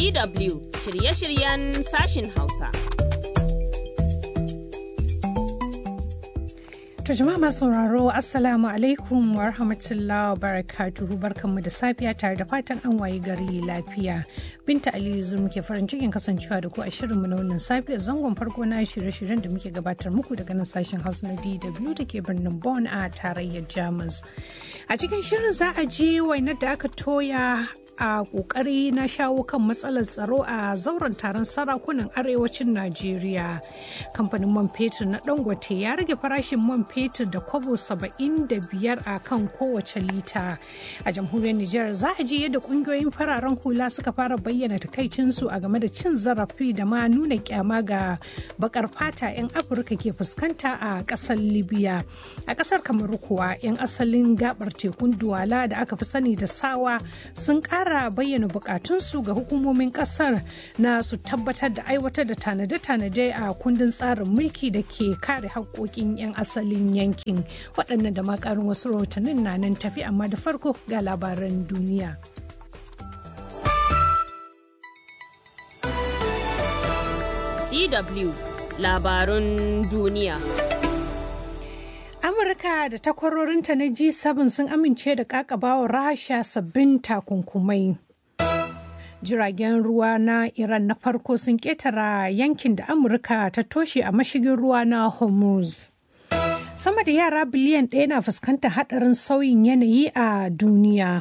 DW shirye-shiryen sashin Hausa. To jama'a masu sauraro Assalamu alaikum wa rahmatullahi wa barakatuhu barkanmu da safiya tare da fatan an wayi gari lafiya. Binta Aliyu zu muke farin cikin kasancewa da ku a shirinmu na wannan safiya zangon farko na shirye-shiryen da muke gabatar muku daga nan sashen Hausa na DW da ke birnin Bonn a tarayyar Jamus. A cikin shirin za a je wainar da aka toya a kokari na shawo kan matsalar tsaro a zauren taron sarakunan arewacin najeriya kamfanin man fetur na dangote ya rage farashin man fetur da kwabo 75 a kan kowace lita a jamhuriyar nijar za a ji yadda kungiyoyin fararen hula suka fara bayyana takaicinsu a game da cin zarafi da ma nuna kyama ga bakar fata 'yan afirka ke fuskanta a kasar libya a kasar kamaru kuwa 'yan asalin gabar tekun duwala da aka fi sani da sawa sun kara kara bayyana bukatunsu ga hukumomin kasar na su tabbatar da aiwatar da tanade-tanade a kundin tsarin mulki da ke kare haƙoƙin 'yan asalin yankin waɗannan da makarin wasu rahotannin na nan tafi amma da farko ga labaran duniya. DW labarun duniya. Amurka da takwarorinta na G7 sun amince da kakabawa Rasha sabbin takunkumai. Jiragen ruwa na Iran na farko sun ketara yankin da Amurka ta toshe a mashigin ruwa na Hormuz. Sama da yara biliyan ɗaya na fuskantar haɗarin sauyin yanayi a duniya.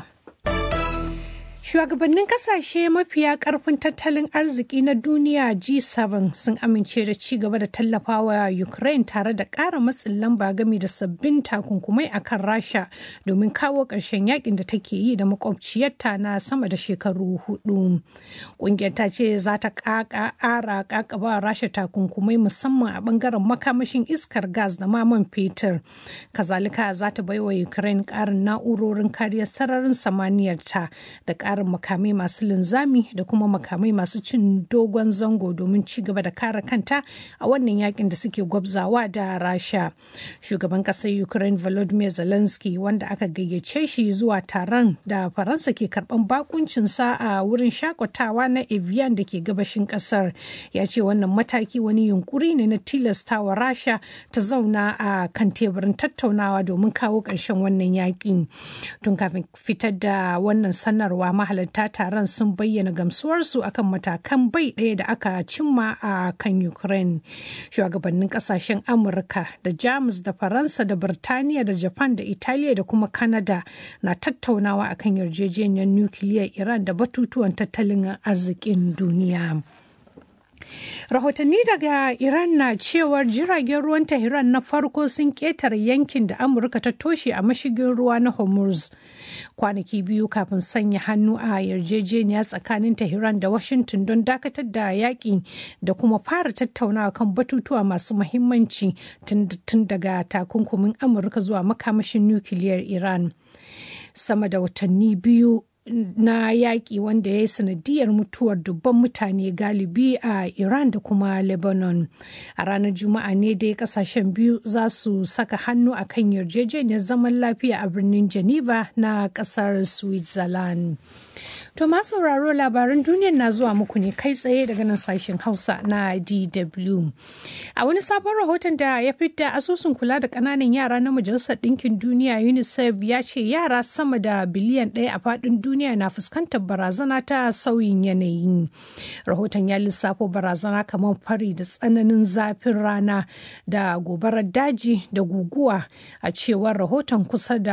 Shugabannin kasashe mafiya karfin tattalin arziki na duniya G7 sun amince da ci gaba da tallafawa Ukraine tare da ƙara matsin lamba game da sabbin takunkumai a kan Rasha domin kawo ƙarshen yakin da take yi da makwabciyarta na sama da shekaru hudu. Ƙungiyar ta ce za ta ƙara ƙaƙaba Rasha takunkumai musamman a ɓangaren makamashin iskar gas da maman fetur. Kazalika za ta baiwa Ukraine ƙarin na'urorin kariyar sararin samaniyarta da ƙarin makamai masu linzami da kuma makamai masu cin dogon zango domin ci gaba da kare kanta a wannan yakin da suke gwabzawa da rasha shugaban ƙasar ukraine volodymyr zelensky wanda aka gayyace shi zuwa taron da faransa ke karban bakuncinsa a wurin shakatawa na evian da ke gabashin ƙasar ya ce wannan mataki wani yunkuri ne na tilastawa rasha ta zauna a kan teburin tattaunawa domin kawo ƙarshen wannan yakin tun kafin fitar da wannan sanarwa mahalarta taron sun bayyana gamsuwarsu akan matakan bai ɗaya da aka cimma a kan ukraine shugabannin kasashen amurka da jamus da faransa da birtaniya da japan da italiya da kuma canada na tattaunawa akan yarjejeniyar nukiliyar iran da batutuwan tattalin arzikin duniya rahotanni daga iran na cewar jiragen ruwan tehran na farko sun ketare yankin da amurka ta toshe a mashigin ruwa na hormuz kwanaki biyu kafin sanya hannu a yarjejeniya tsakanin tehran da washington don dakatar da yaƙi da kuma fara tattaunawa kan batutuwa masu mahimmanci tun daga takunkumin amurka zuwa makamashin nukiliyar iran sama da watanni biyu na yaƙi wanda ya yi sanadiyar mutuwar dubban mutane galibi a Iran da kuma Lebanon. A ranar Juma'a ne dai kasashen biyu za su saka hannu a kan yarjejeniyar zaman lafiya a birnin Geneva na ƙasar Switzerland. To ma sauraro labaran duniyar na zuwa muku ne kai tsaye daga nan sashen Hausa na DW. A wani sabon rahoton da ya fidda asusun kula da ƙananan yara na Majalisar Ɗinkin Duniya UNICEF ya ce yara sama da biliyan ɗaya a faɗin duniya na fuskantar barazana ta sauyin yanayi. Rahoton ya lissafo barazana kamar fari da tsananin zafin rana da gobarar daji da guguwa a cewar rahoton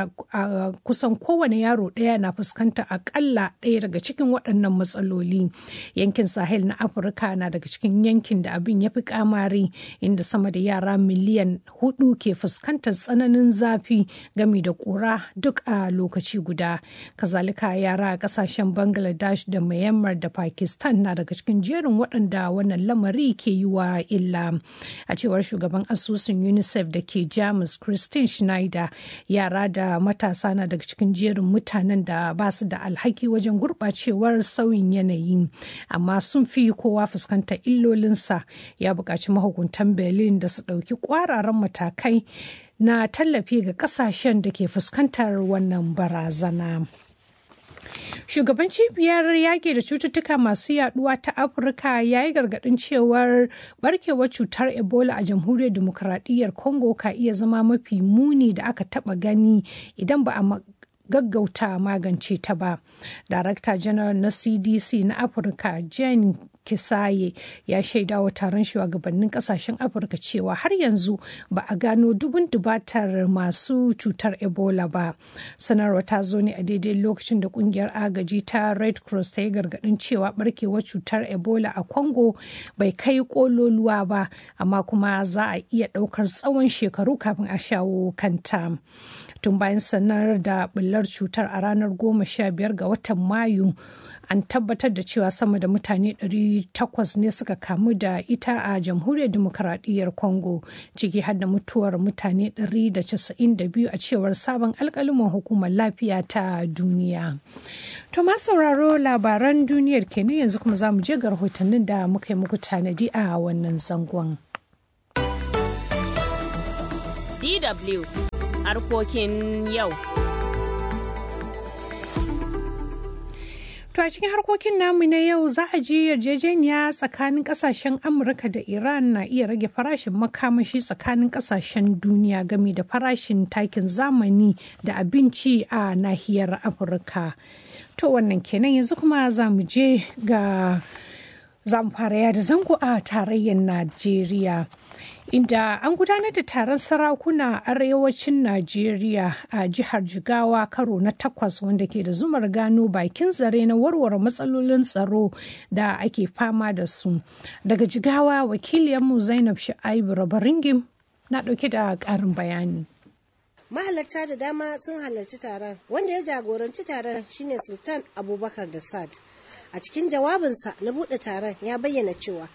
kusan kowane yaro ɗaya na fuskantar akalla ɗaya daga cikin waɗannan matsaloli yankin sahel na afirka na daga cikin yankin da abin ya fi kamari inda sama da yara miliyan hudu ke fuskantar tsananin zafi gami da ƙura duk a lokaci guda kazalika yara a ƙasashen bangladesh da myanmar da pakistan na daga cikin jerin waɗanda wannan lamari ke yi wa illa a cewar shugaban asusun unicef da ke jamus christine schneider yara da matasa na daga cikin jerin mutanen da ba su da alhaki wajen gurɓacewar sauyin yanayi amma sun fi kowa fuskantar illolinsa ya buƙaci mahukuntan berlin da su ɗauki ƙwararan matakai na tallafi ga ƙasashen da ke fuskantar wannan barazana. Shugaban cibiyar yaƙi da cututtuka masu yaduwa ta Afirka ya yi gargaɗin cewar barkewar cutar Ebola a jamhuriyar demokuraɗiyyar Congo ka iya zama mafi muni da aka taɓa gani idan ba a gaggauta magance ta ba. Darakta janar na CDC na Afirka Jane Kisaye ya shaida wa taron shugabannin kasashen Afirka cewa har yanzu ba a gano dubun dubatar masu cutar Ebola ba. Sanarwa ta zo ne a daidai lokacin da kungiyar agaji ta Red Cross ta yi gargadin cewa barkewar cutar Ebola a Congo bai kai kololuwa ba, amma kuma za a iya ɗaukar tsawon shekaru kafin a shawo kanta. tun bayan sanar da bullar cutar a ranar goma sha biyar ga watan mayu an tabbatar da cewa sama da mutane 800 ne suka kamu da ita a jamhuriyar demokaradiyyar congo ciki har da mutuwar mutane 192 a cewar sabon alkaliman hukumar lafiya ta duniya to ma sauraro labaran duniyar kenan yanzu kuma za mu je ga rahotannin da muka yi muku tanadi a wannan zangon DW harkokin yau. To a cikin harkokin namu na yau za a ji yarjejeniya tsakanin kasashen Amurka da Iran na iya rage farashin makamashi tsakanin kasashen duniya game da farashin takin zamani da abinci a nahiyar Afirka. To wannan kenan yanzu kuma za mu je ga za mu fara yada zango a tarayyar Najeriya. inda an gudanar da taron sarakuna a arewacin Najeriya a jihar Jigawa karo na takwas wanda ke da zumar gano bakin zare na warware matsalolin tsaro da ake fama da su. Daga Jigawa wakiliyarmu Zainab Shu'aibu Rabaringim na ɗauke da ƙarin bayani. mahalarta da dama sun halarci taron wanda ya jagoranci taron shine sultan abubakar da sad a cikin jawabinsa na buɗe taron ya bayyana cewa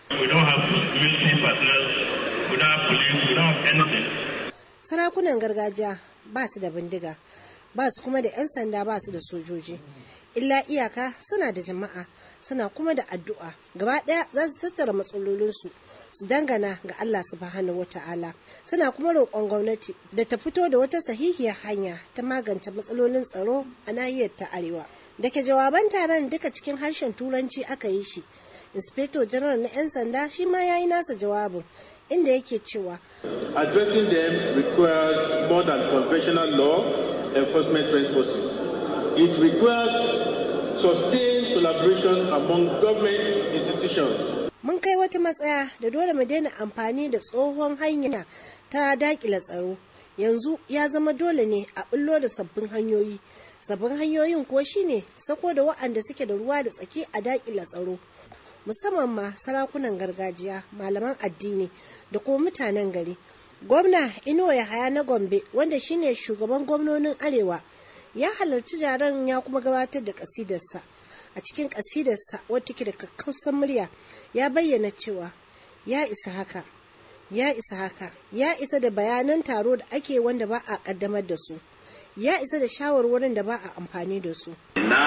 sarakunan gargajiya ba su da bindiga ba su kuma da 'yan sanda ba su da sojoji illa iyaka suna da jama'a suna kuma da addu'a gaba ɗaya za su tattara matsalolinsu su dangana ga Allah subhanahu wata'ala suna kuma roƙon gwamnati da ta fito da wata sahihiyar hanya ta magance matsalolin tsaro a nahiyar ta arewa da ke jawaban taron duka cikin harshen turanci aka yi shi inspector general na 'yan sanda shi ma ya yi nasa jawabin inda yake cewa addressing them requires more than conventional law enforcement responses it requires sustained collaboration among government institutions mun kai wata matsaya da dole mu daina amfani da tsohon hanya ta dakila tsaro yanzu ya zama dole ne a bullo da sabbin hanyoyi sabbin hanyoyin ko shine sako da wa'anda suke da ruwa da tsaki a dakila tsaro musamman ma sarakunan gargajiya malaman addini da kuma mutanen gari gwamna inuwa yahaya na gombe wanda shine shugaban gwamnonin arewa ya halarci jaron ya kuma gabatar da kasidarsa a cikin kasidarsa wata ke da kakkausan murya ya bayyana cewa ya isa haka ya isa haka ya isa da bayanan taro da ake wanda ba a kaddamar da su ya isa da shawarwarin da ba a amfani da su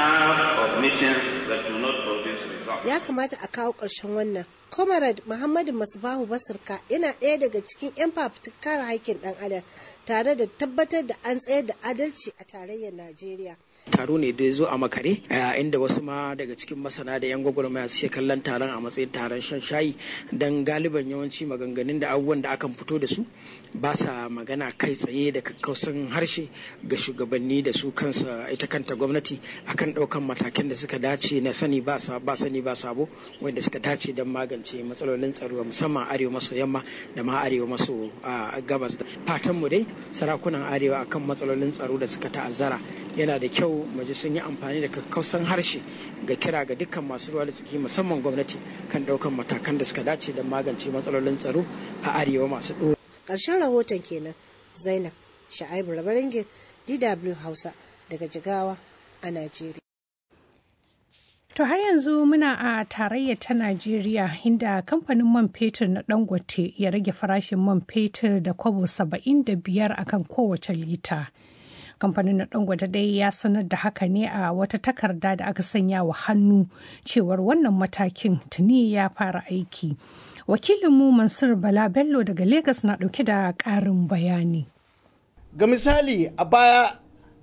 ya kamata a kawo ƙarshen wannan comrade muhammadu masbahu basirka yana ɗaya daga cikin 'yan fafutukar haƙƙin ɗan adam tare da tabbatar da an tsayar da adalci a tarayyar najeriya taro ne da ya zo a makare inda wasu ma daga cikin masana da yan gwagwarmaya suke kallon taron a matsayin taron shan shayi don galiban yawanci maganganun da abubuwan da akan fito da su ba sa magana kai tsaye da kakkausan harshe ga shugabanni da su kansa ita kanta gwamnati akan ɗaukan matakan da suka dace na sani ba sani ba sabo wanda suka dace don magance matsalolin tsaro musamman arewa maso yamma da ma arewa maso gabas fatanmu dai sarakunan arewa akan matsalolin tsaro da suka ta'azzara yana da kyau maji sun yi amfani da kakkausan harshe ga kira ga dukkan masu ruwa da tsaki musamman gwamnati kan daukan matakan da suka dace don magance matsalolin tsaro a arewa masu ɗo. ƙarshen rahoton kenan zainab sha'aibu rabaringin dw hausa daga jigawa a najeriya To har yanzu muna a tarayya ta Najeriya inda kamfanin man fetur na Dangote ya rage farashin man fetur da kwabo 75 akan kowace lita. kamfanin na dangote dai ya sanar da haka ne a wata takarda da aka sanya wa hannu cewar wannan matakin tuni ya fara aiki wakilinmu mansur bala bello daga Legas na dauke da karin bayani ga misali a baya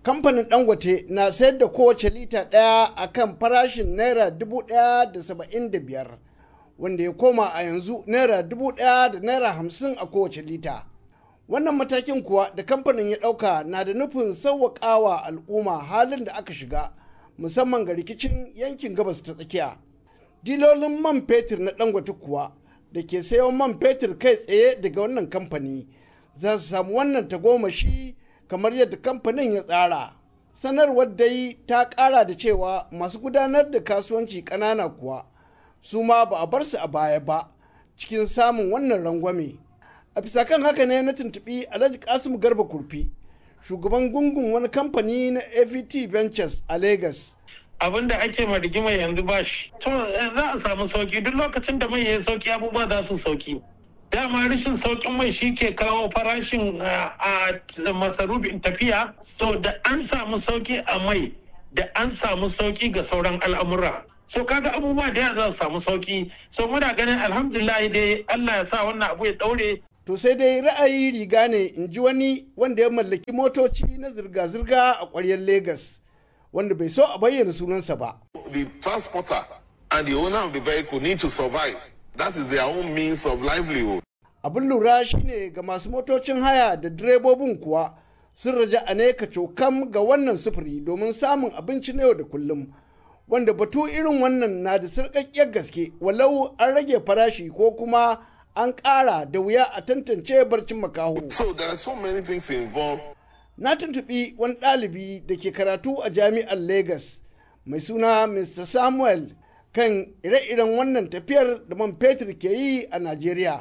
kamfanin dangote na sayar da kowace lita ɗaya a kan farashin naira dubu ɗaya da saba'in da biyar wanda ya koma a yanzu naira dubu ɗaya da naira hamsin a kowace lita wannan matakin kuwa da kamfanin ya ɗauka na da nufin sauwaƙawa al'umma halin da aka shiga musamman ga rikicin yankin gabas ta tsakiya dilolin man fetur na dangote kuwa da ke sayo man fetur kai tsaye daga wannan kamfani za su samu wannan tagomashi kamar yadda kamfanin ya tsara sanarwar dai ta kara da cewa masu gudanar da kasuwanci ƙanana kuwa su ma ba a bar su a baya ba cikin samun wannan rangwame a bisa kan haka ne na tuntuɓi alhaji kasim garba kurfi shugaban gungun wani kamfani na avt ventures a lagos abin da ake ma rigima yanzu ba shi to za a samu sauki duk lokacin da mai ya sauki abubuwa za su sauki dama rashin saukin mai shi ke kawo farashin a masarufin tafiya so da an samu sauki a mai da an samu sauki ga sauran al'amura so kaga abubuwa da ya za su samu sauki so muna ganin alhamdulillah dai Allah ya sa wannan abu ya daure to sai dai ra'ayi riga ne in ji wani wanda ya mallaki motoci na zirga-zirga a ƙwaryar Legas. wanda bai so a bayyana sunansa ba. The transporter and the owner of the vehicle need to survive. That is their own means of livelihood. Abin lura shine ga masu motocin haya da direbobin kuwa sun raja a ne ka cokam ga wannan sufuri domin samun abinci na yau da kullum. Wanda batu irin wannan na da sarƙaƙƙiyar gaske walau an rage farashi ko kuma an ƙara da wuya a tantance barcin makaho. So there are so many things involved na tuntuɓi wani ɗalibi da ke karatu a jami'ar Legas mai suna Mr. Samuel kan ire-iren wannan tafiyar da man fetur ke yi a Najeriya.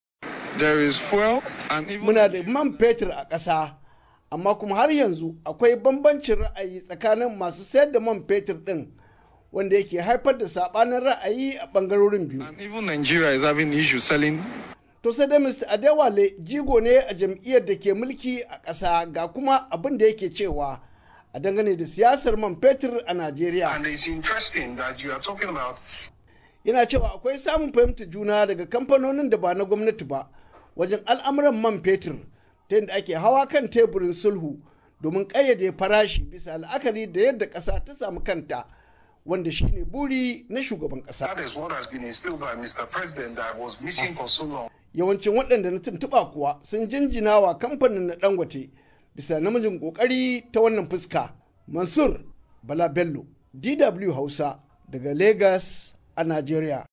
Muna da man fetur a ƙasa, amma kuma har yanzu akwai bambancin ra'ayi tsakanin masu sayar da man fetur ɗin wanda yake haifar da saɓanin ra'ayi a ɓangarorin biyu. And even Nigeria is having issues selling To sai dai Mr. Adewale jigo ne a jam'iyyar da ke mulki a ƙasa ga kuma abin da yake cewa a dangane da siyasar man fetur a Najeriya. And it's interesting that you are talking about Yana cewa akwai samun fahimtar juna daga kamfanonin da ba na gwamnati ba wajen al'amuran man fetur ta yadda ake hawa kan teburin sulhu domin ƙayyade farashi bisa la'akari da yadda ƙasa ta samu kanta. wanda shine buri na shugaban ƙasa. That is what has been instilled by Mr. President that was missing for so long. Yawancin waɗanda na tuntuɓa kuwa sun jinjina wa kamfanin na Dangote bisa namijin ƙoƙari ta wannan fuska. Mansur Bala Bello, DW Hausa daga Lagos a Najeriya.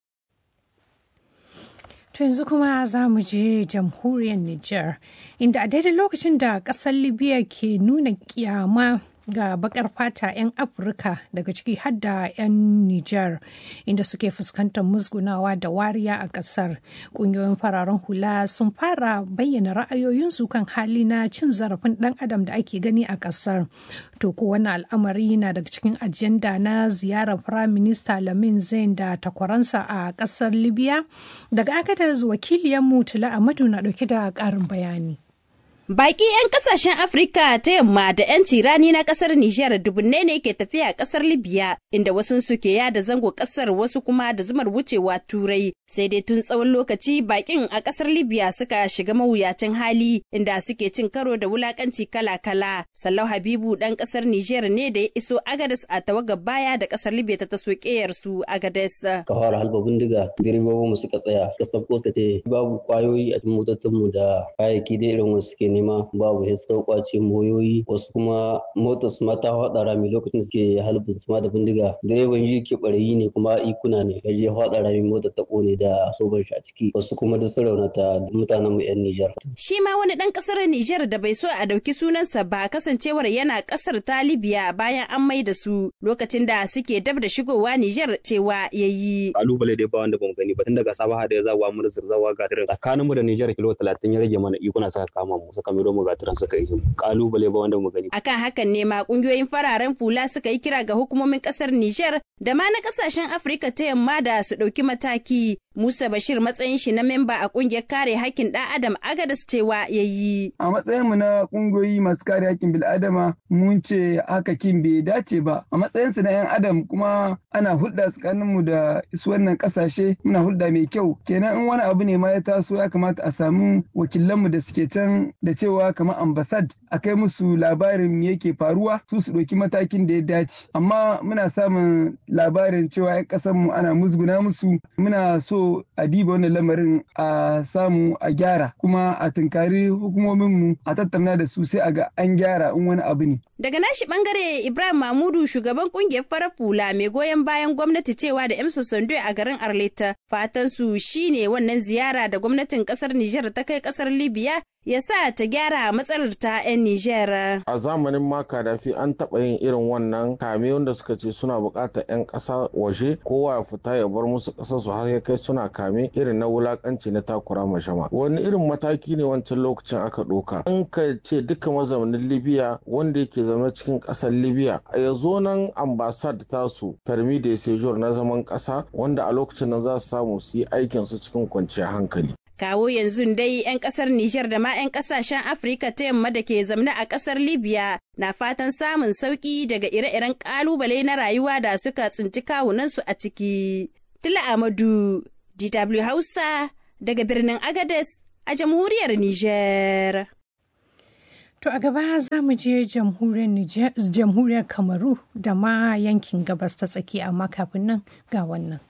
To yanzu kuma za mu je jamhuriyar Nijar, inda a daidai lokacin da ƙasar Libya ke nuna kyama ga bakar fata 'yan afirka daga ciki hadda 'yan niger inda suke fuskantar musgunawa da wariya a kasar ƙungiyoyin fararen hula sun fara bayyana ra'ayoyinsu kan hali na cin zarafin ɗan adam da ake gani a kasar to ko wani al'amari na daga cikin ajanda na ziyarar firayim minista lamin zain da takwaransa a kasar libya daga agadas wakiliyar mutula amadu na ɗauke da ƙarin bayani Baki 'yan kasashen Afirka ta yamma da 'yan tirani na kasar Nijar dubunne ne ke tafiya a kasar Libya inda wasu suke yada zango kasar wasu kuma da zumar wucewa turai sai dai tun tsawon lokaci bakin a kasar Libya suka shiga mawuyacin hali inda suke cin karo da wulakanci kala-kala. Sallau Habibu dan kasar Nijar ne da ya iso Agadez a tawagar baya da kasar Libya ta taso keyar su Agadez. Ka fara halba bindiga direbobin mu suka tsaya kasar ko ce babu kwayoyi a cikin motocin mu da kayayyaki da irin wasu suke nema babu ya suka kwace moyoyi wasu kuma motar su mata hada rami lokacin suke halbin su ma da bindiga direban yi ke barayi ne kuma ikuna ne ya je hada rami motar ta kone da soban shi a ciki wasu kuma da su raunata mutanen mu yan Nijar. Shi ma wani dan kasar Nijar da bai so a dauki sunansa ba kasancewar yana kasar ta Libya bayan an mai da su lokacin da suke dab da shigowa Nijar cewa yayi. Kalubale dai ba wanda bamu gani ba tun daga Sabaha da ya zawa mu da Zirzawa ga tsakanin mu da Nijar kilo 30 ya rage mana ikuna saka kama mu suka miro mu gaturan suka yi kalubale ba wanda mu gani. Akan hakan ne ma kungiyoyin fararen fula suka yi kira ga hukumomin kasar Nijar da ma na kasashen Afirka ta yamma da su ɗauki mataki Musa Bashir matsayin shi na memba a kungiyar kare hakkin ɗan Adam Agadas cewa ya yi. A matsayin mu na kungiyoyi masu kare hakkin bil'adama mun ce haka kin bai dace ba. A matsayin su na 'yan Adam kuma ana hulɗa tsakanin mu da su wannan ƙasashe muna hulɗa mai kyau. Kenan in wani abu ne ma ya taso ya kamata a samu wakilanmu da suke can da cewa kamar ambasad a kai musu labarin me yake faruwa su su ɗauki matakin da ya dace. Amma muna samun labarin cewa 'yan ƙasarmu ana musguna musu muna so a diba wannan lamarin a samu a gyara kuma a tunkari hukumominmu a tattauna da su sai a ga an gyara in wani abu ne. Daga nashi bangare Ibrahim Mahmudu shugaban kungiyar farar fula mai goyon bayan gwamnati cewa da Emso Sando a garin Arleta fatan su shine wannan ziyara da gwamnatin kasar Nijar ta kai kasar Libya ya sa ta gyara matsalar ta 'yan Nijar. A zamanin ma Kadafi an taɓa yin irin wannan kame wanda suka ce suna buƙatar 'yan ƙasa waje kowa ya fita ya bar musu ƙasar su har ya kai suna kame irin na wulaƙanci na takura mashama. Wani irin mataki ne wancan lokacin aka ɗauka. An ka ce duka mazaunin Libya wanda yake zama cikin ƙasar Libya ya zo nan ambasad tasu permi de séjour na zaman ƙasa wanda a lokacin nan za su samu su yi aikin su cikin kwanciyar hankali. Kawo yanzu dai 'yan kasar Nijar da ma 'yan kasashen Afirka ta yamma da ke zamne a kasar Libya na fatan samun sauki daga ire-iren kalubale na rayuwa da suka tsinci kawunansu a ciki. Tila Amadu, DW Hausa, daga birnin Agades a jamhuriyar Nijar. To a gaba za mu je jamhuriyar Kamaru da ma yankin gabas ta tsaki amma kafin nan ga wannan.